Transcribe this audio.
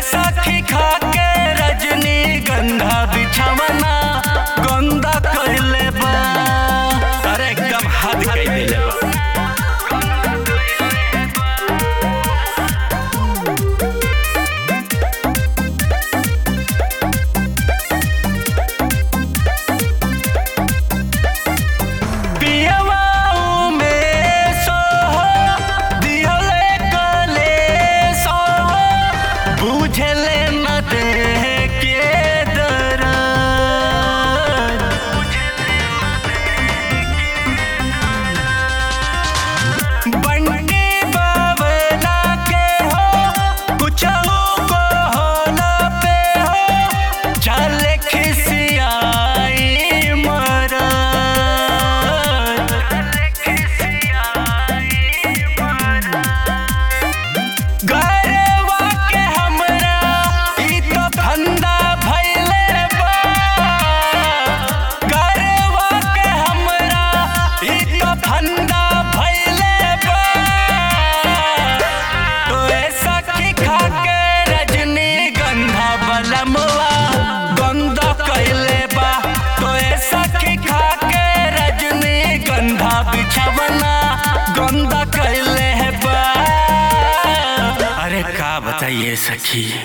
सखी खा के रजनी गंधा बिछवना गंदा कैले बा अरे एकदम हद कई देले बा पियवाऊ में सोहो दिहले कले सोहो बुझले न दे के दरद बंटी बावला के हो कुछहु को होला पे हो चल खिसियाई मरद गरवा के हमरा ई तो फंदा भइले बा गरवा के हमरा ई तो फंदा भइले बा तो ऐसा की खा के रजनी गंधा बलमवा गंदा कैले बा तो ऐसा की खा के रजनी गंधा बिछवना गंदा कैले है बा अरे का बताइए सखी